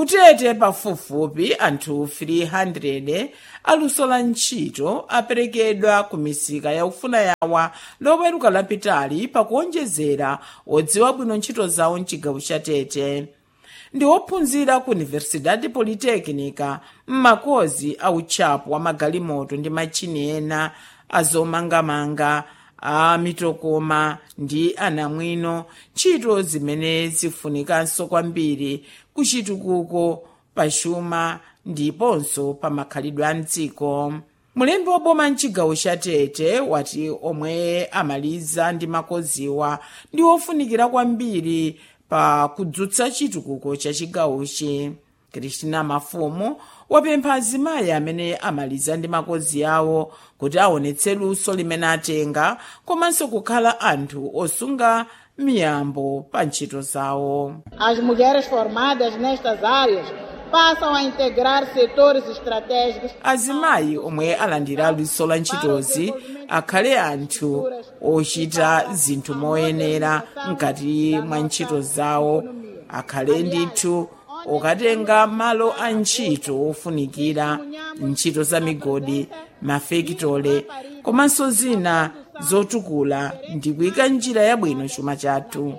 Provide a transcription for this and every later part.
kutete pafupifupi anthu 300 aluso la ntchito aperekedwa ku misika ya ufuna yawa loweruka lapitali pakuonjezera odziwa bwino ntchito zawo mchigawo cha tete ndi ophunzira ku universidade polytechnica m'makozi a utchapo wa magalimoto ndi machini ena azomangamanga a mitokoma ndi anamwino ntchito zimene zifunikanso kwambiri kuchitukuko pachuma ndiponso pa makhalidwe a mdziko mulembi wa boma mchigawo cha tete wati omwe amaliza ndi makoziwa ndi ofunikira kwambiri pa kudzutsa chitukuko cha chigawochi kristina mafumu wapempha azimayi amene amaliza ndi makozi awo kuti aonetse luso limene atenga komanso kukhala anthu osunga miyambo pa ntchito zawo As mulheres formadas nestas áreas passam a integrar setores estratégicos azimayi omwe alandira luso la ntchitozi akhale anthu ochita zinthu moyenera mkati mwa ntchito zawo akhale ndithu okatenga malo a ntchito ofunikira ntchito za migodi mafekitole komanso zina zotukula ndi kuyika njira yabwino chuma chathu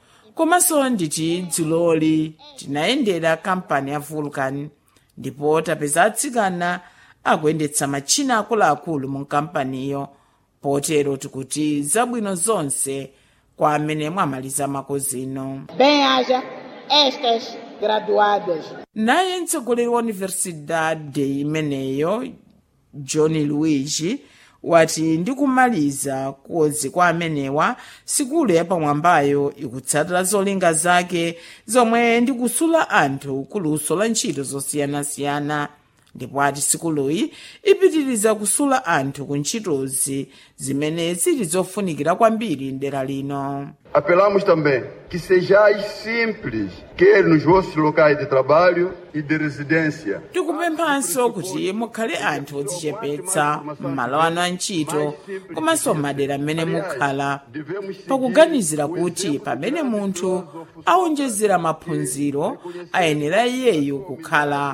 komanso nditi dzuloli tinayendera kampani ya vulcan ndipo tapeza atsikana akuyendetsa matchina akuluakulu mu kampaniyo potero tikuti zabwino zonse kwa amene mwamaliza makozino bem haja estas graduadas. naye mtsogoleri wa universidade imeneyo john luigi wati ndikumaliza kozi kwa amenewa sikulu yapamwambayo ikutsatira zolinga zake zomwe ndikusula anthu kuluso la ntchito zosiyanasiyana ndipo ati sikuluyi ipitiriza kusula anthu ku ntchitozi zimene zili zofunikira kwambiri mdera lino Apelamos também que sejais simples, quer nos vossos locais de trabalho e de residência. tikupemphanso kuti mukhale anthu odzichepetsa m'malo anu a ntchito komanso m'madera m'mene mukhala pakuganizira kuti pamene munthu awonjezera maphunziro ayenera iyeyo kukhala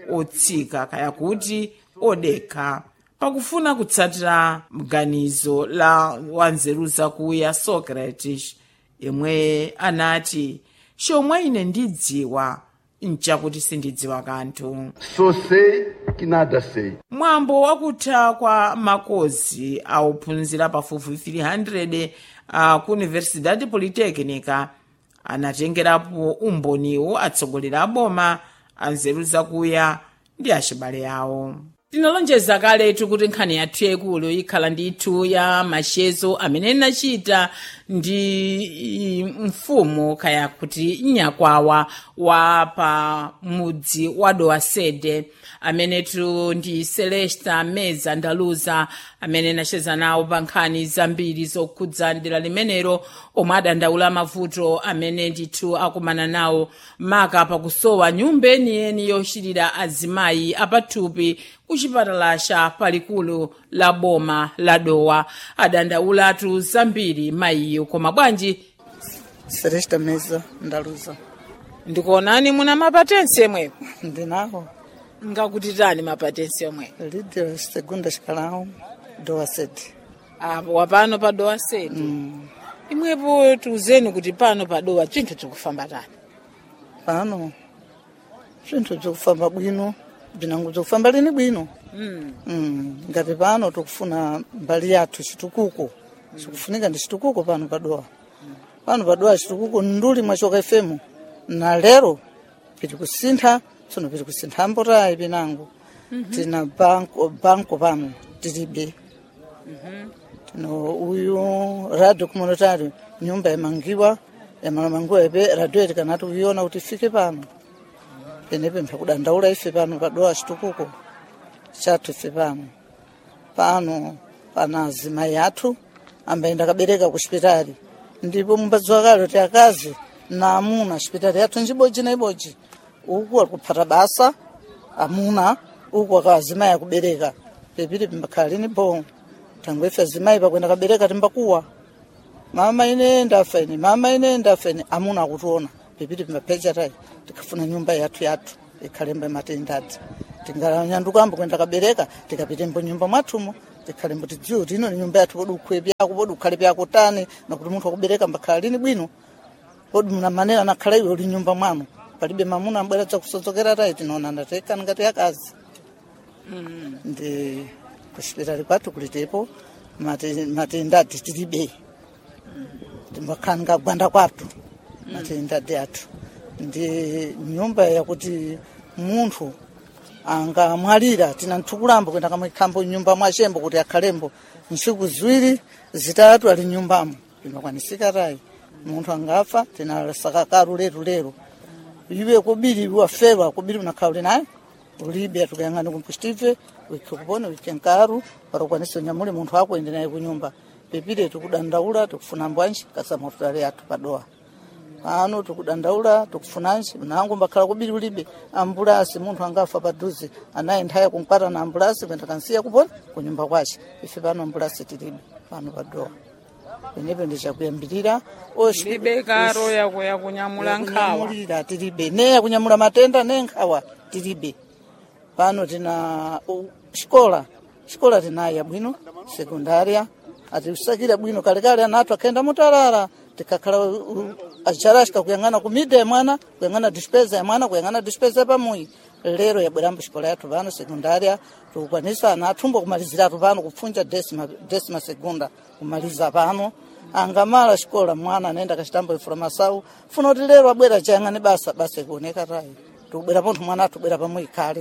otsika kaya kuti odekha pakufuna kutsatira mganizo la wanzeru zakuya socrates yemwe anati chomwe ine ndidziwa nchakuti sindidziwa kanthu Só sei que nada sei. mwambo wakutha kwa makozi auphunzira pafupi 300 a ku universidade polytechnica anatengerapo umboniwo atsogoleri a boma anzeru zakuya ndi achibale awo tinalonjeza kaletu kuti nkhani yathu yaikulu ikhala ndithu ya machezo amene inachita ndi mfumu kaya kuti nyakwawa wa pa mudzi wa dowasede amenetu ndi celesta meza ndaluza amene inacheza nawo pa nkhani zambiri zokhudza dera limenelo omwe adandaula mavuto amene ndithu akumana nawo maka pakusowa nyumba yeniyeni yochitira azimayi apathupi ku chipatala cha palikulu la boma la dowa adandaulatu zambiri mayiyo koma bwanji Celesta Meza ndaluza ndikuonani muna mapatensi yemwepo ndinawo ngakuti tani mapatensi yomwe líder segunda escalão do ACED. apo wapano pa dowa sedi imwepo tiuzeni kuti pano pa dowa chinthu chikufamba tani Pano zvinthu bzikufamba bwino bzinango bzikufamba lini bwino Mm, ngati pano tikufuna mbali yathu chitukuko chikufunika ndi chitukuko pano padowa pano padowa chitukuko nduli mwachoka fm na lero piti kusintha tsono piti kusintha mbotayi pinango tina banko banko pano tilibe tino uyu radio communitary nyumba yamangiwa yamalamangiwa ipe radio iti kanati kuiona kuti ifike pano penepe mphakudandaula ife pano padowa chitukuko chathu ife pano pano pana azimayi athu ambayenda kabereka ku chipitali ndipo mumbadziwa kale kuti akazi na amuna chipitali yathu njibodzi na ibodzi uku akuphata basa amuna uku aka azimayi akubereka pepiti pimbakhala lini bo tangu ife azimayi pakuenda kabereka timbakuwa mama ine ndafa ine mama ine ndafa ine amuna akutiona pipiti pimapecha tayi tikafuna nyumba yathu yathu ikhalembo matendadzi tinganyandukambo kwenda kabereka tikapitembo nyumba mwathumo tikhalembo tidziwe kuti ino ni nyumba yathu podi ukhwe pyako podi ukhale pyako tani nakuti munthu akubereka mbakhala lini bwino podi muna manera nakhala iwe uli nyumba mwanu palibe mamuna ambwera chakusodzokera tayi tinaona ndatekani ngati akazi ndi kuchipitali kwathu kulitepo mate- matendadzi tilibe timbakhala ngagwanda kwathu matendadzi athu ndi nyumba yakuti munthu angamwalira tina nthukulambo kwenda kamwikhambo nyumba mwachembo kuti akhalembo ntsiku ziwiri zitatu ali nyumbamo pimakwanisika tayi munthu angafa tinasaka karu leru lero iwe kubiri waferwa kubiri unakhala uli naye ulibe atukayang'ana kumpusitive wikhe kupona wikhe nkaru parokwanisa unyamule munthu wako ende naye kunyumba pepire tikudandaula tikufuna mbwanji kasamotutale athu padowa pano tikudandaula tikufunanji nangu mbakhala kubiri ulibe ambulasi munthu angafa padhuze anayi nthaya kumkwata na ambulasi kwenda kansiya kupona kunyumba kwace ife pano ambulasi tilibe pano padowa penepo ndichakuyambirira oshi- libe karo yako yakunyamula nkhawa kunyamulira tilibe ne yakunyamula matenda ne nkhawa tilibe pano tina u- xikola xikola tinayo bwino sekundaria atiusakira bwino kalekale anatu akaenda mutalala tikakhala u- u- acharashika kuyang'ana kumida ya mwana kuyang'ana dispesa ya mwana kuyang'ana dispesa pamuyi lero yabwerambo xikola yathu pano sekundaria tikukwanisa ana athumbo kumaliziratu pano kupfunja desima, desima segunda kumaliza pano angamala xikola mwana anaenda kaxitambo ifula masawu funa kuti lero abwera chayang'ane basa basa ikuoneka tayi tikubwera pontho mwana athu ubwera pamwe ikhale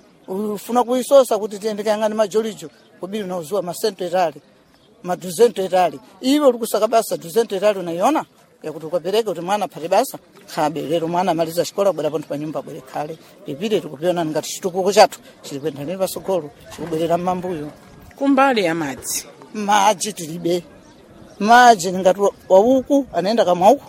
ufuna kuisosa kuti tiende kayang'ane majolijo kubiri unauziwa masento etali maduzento etali iwe uri kusaka basa duzento etali unaiona yakuti ukapereka kuti mwana aphate basa khabe lero mwana amaliza xikola bwera pontho pa nyumba abwere khale pipire tikupiona ngati chitukuko chathu chili kwenda nini pasogolo chikubwerera mmambuyo kumbali ya madzi madzi tilibe madzi ngati wa- wauku anaenda kamwauku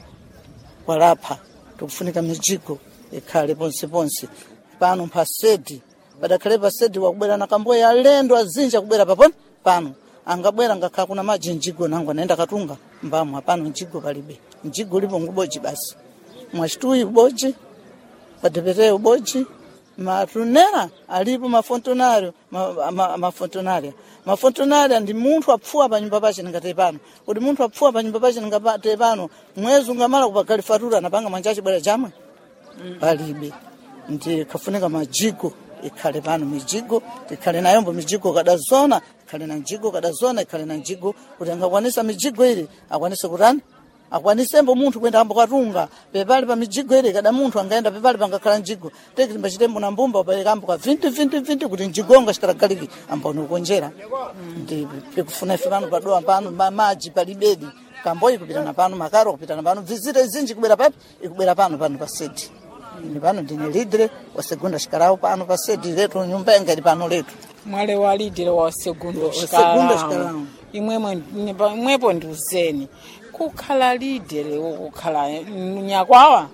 walapha tikufunika mijigo ikhale ponse ponse pano pasedi padakhale pasedi wakubwera na kamboya alendo azinji akubwera paponi pano angabwera ngakhala kuna madzi mjigo nangu anaenda katunga mbamo hapano mjigo palibe mjigo ulipo nguboji basi mwachituyi uboji padepetee uboji matunera alipo mafontonario ma- ma- mafontonaria mafontonaria ndi munthu apfuwa pa nyumba pace ningate pano kuti munthu apfuwa pa nyumba pace ningate pano mwezi ungamala kupagali fatura anapanga manja acibwera chamwe palibe ndi kafunika majigo ikhale pano mijigo tikhale nayombo mijigo kadazona ikhale na mjigo kadazona ikhale na mjigo kuti angakwanisa mijigo ili akwanise kutani akwanisembo munthu kwenda ambo katunga pepali pa mijigo ili kada munthu angaenda pepali pangakhala mjigo teki timbachitembo na mbumba upereka ambo ka vinti vinti vinti kuti mjigo nga chitalagaliki amboni ukonjera ndi pikufuna ife pano padowa pano ma- maji palibedi kamboyi kupitana pano makaro kupitana pano vizita izinji kubwera papi ikubwera pano pano pa sedi ini pano ndine lidre wa segunda xikalawo pano pa sedi letu nyumba yanga ili pano letu mwale walidile wa segundo Wa segundo xikalamu xikalamu. imwemwe nipa- imwepo ndi uzeni kukhala lidele kukhala nyakwawa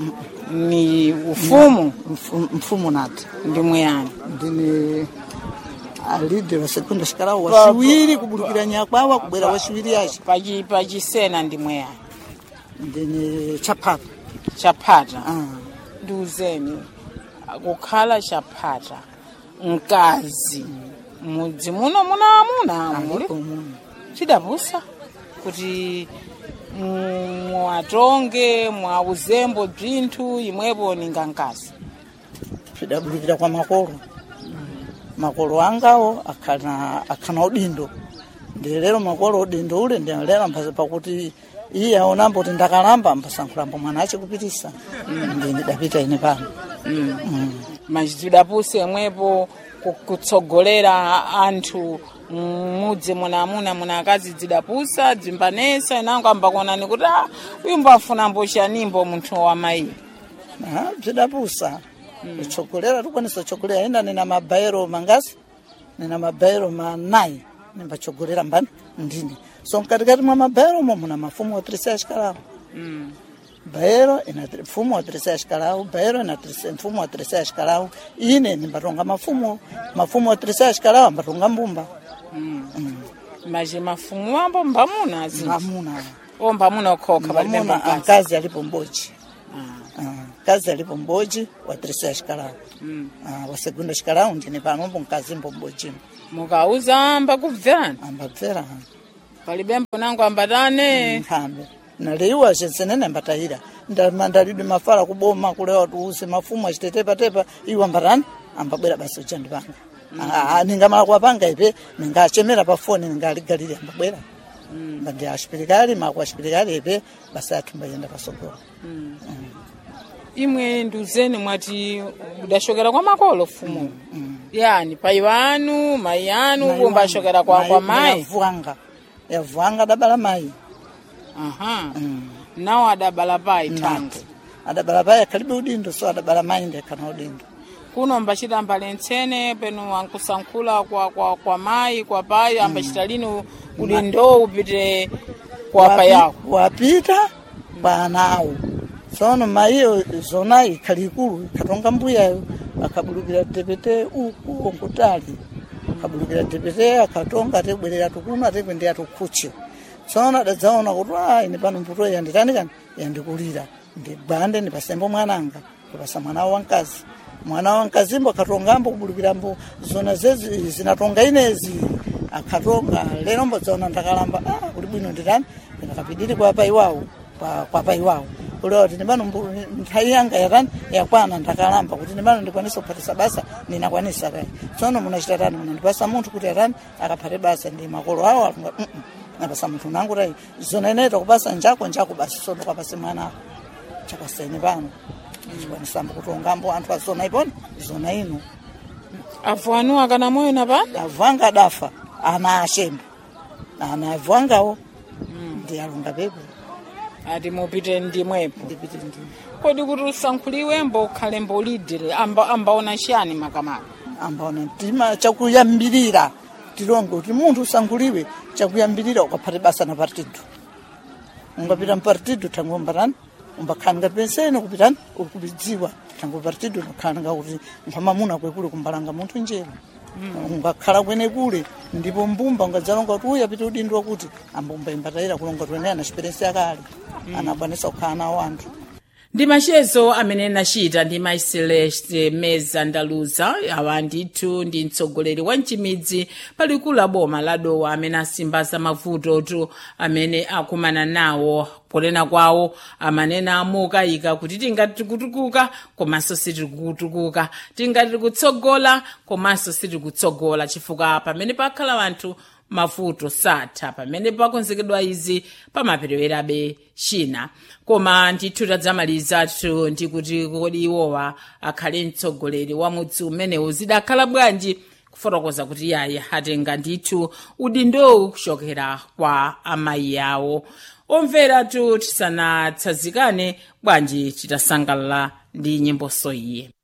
ni ufumu Mfu- mfumu nati ndi mweyani ndine alidre wa segunda xikalawo waxiwiri kubulukira nyakwawa kubwera waxiwiri yace pachi pachisena ndi mweyani ndine chapata chaphata ah. ndi uzeni kukhala chaphata mkazi mudzi muno muna amuna muli alipo muno chidapusa kuti mwatonge mwauzembo bzinthu imwepo ninga mkazi pidabulukira kwa makolo makolo angawo akhana akhana udindo ndilero makolo udindo ule ndilera mpasa pakuti iye aonambo kuti ndakalamba mpasankhulambo mwana ace kupitisa ndi ndidapita ine pano Mm. machidapusa imwepo ku- kutsogolera anthu mudzi muna amuna muna akazi dzidapusa dzimbanesa inango ambakonani kuti ah uyu mbafuna mbochanimbo munthu wa mayi Ah, bzidapusa kutsogolera tikwanisa kutsogolera ina nina mabairo mangasi nina mabairo manayi nimbatsogolera mbani ndine so mkatikati mwa mabairo mo muna mafumu otirisa axikalawo baero ina tri- mfumo wa tirisa axikalawo baero ina tirisa- mfumo wa tirisa axikalawo ine nimbatonga mafumo mafumo wa tirisa axikalawo ambatonga mbumba mache mafumu ambo mbamuna azinji mamuna o mbamuna okhokha palibe mamuna makazi ankazi alipo mbochi Ah. Ah, kazi alipo mboji wa terceira xikalawu Ah, wa segunda xikalawu ndine panombo mkazimbo mbojimo mukauza amba kubverani ambabvera palibembo nangu ambatane nkhambe naliwa censenene ambatayira ndamandalidwe mafala kuboma kulewa tuuse mafumu achitetepatepa iwo ambatani ambabwera basi uchandi panga Ah, ningamala kuwapanga ipe ningachemera pa foni ningaligalire ambabwera mbandi axipirikali maku axipirikali ipe basi athu mbayenda pasogolo imwe nduzeni mwati udashokera kwa makolo fumu yani pai wanu mai anu kumba ashokera kwa, kwa mai yavuanga yavuanga adabala mayi aha nawo adabala pai tangu adabala payi akhalibe udindo so adabala mayi ndekhana udindo kuno mbachita ambalentsene penu ankusankhula kwa, kwa, kwa mai kwa pai ambachita lini udindo upite kwa Wapi- payawo wapita kwa anawo tsono mayiyo zona ikhali ikulu ikhatonga mbuyayo akabulukira tepete uku onkutali akabulukira tepete akatonga atebwerera tukuno atekwendera tukhuche tsono adadzaona kuti a ine pano mputo yanditani kani yandikulira ndigwande ndipasembo mwananga kupasa mwana wamkazi mwana wamkazimbo akatongambo kubulukirambo zona zezi zinatonga inezi akatonga lero mbodzaona ndakalamba ah, kuti bwino nditani ndakapidiri kwa pai wawo kwa, kwa pai wawo kulewa kuti ndimano mbu- nthawi yanga yatani yakwana ndakalamba kuti ndimano ndikwanisa kuphatisa basa ndinakwanisa kai tsono munachita tani munandipasa munthu kuti atani akaphate basa ndi makolo awo alunga mm -mm. napasa munthu unangu tai zona ineyi takupasa njako njako basi tsono kapase mwana ako chakasene pano chikwanisambo kutongambo anthu azona iponi zona ino avu anu akana moyo napanda avanga adafa ana ashembe ana avangawo ndi alunga pepe ati mupite ndimwepo ndipite ndi kodi kuti usankhuliwembo ukhalembo lidire amba, ambaona chiyani makamaka ambaona mtima chakuyambirira tilonge kuti munthu usanguliwe chakuyambirira ukaphate basa na partido ungapita mpartido tangu umbatani umbakhaninga pensene kupitani ukubidziwa tangu partido nokhaninga kuti mphamamuna kwekule kumbalanga munthu njera ungakhala kwene kule ndipo mbumba ungadzalonga kuti uyu apite udindo wakuti ambumba imbatayira kulonga kuti wene ana experience yakale anakwanisa kukhala nawo anthu ndi machezo amene nachita ndi mai celeste meza ndaluza awa ndithu ndi mtsogoleri wa mchimidzi palikulu la boma la dowa amene asimbaza mavutotu amene akumana nawo ponena kwawo amanena amukayika kuti tingati tikutukuka komanso sitikutukuka tingati tikutsogola komanso sitikutsogola chifukwa pamene pakhala anthu mavuto satha pamene pakonzekedwa izi pamaperewerabe china koma ndithu tadzamalizatu ndi kuti kodi iwowa akhale mtsogoleri wa mudzi umenewu zidakhala bwanji kufotokoza kuti yayi atenga ndithu udindowu kuchokera kwa amayi awo omveratu tisanatsanzikane bwanji titasangalala ndi nyimboso iye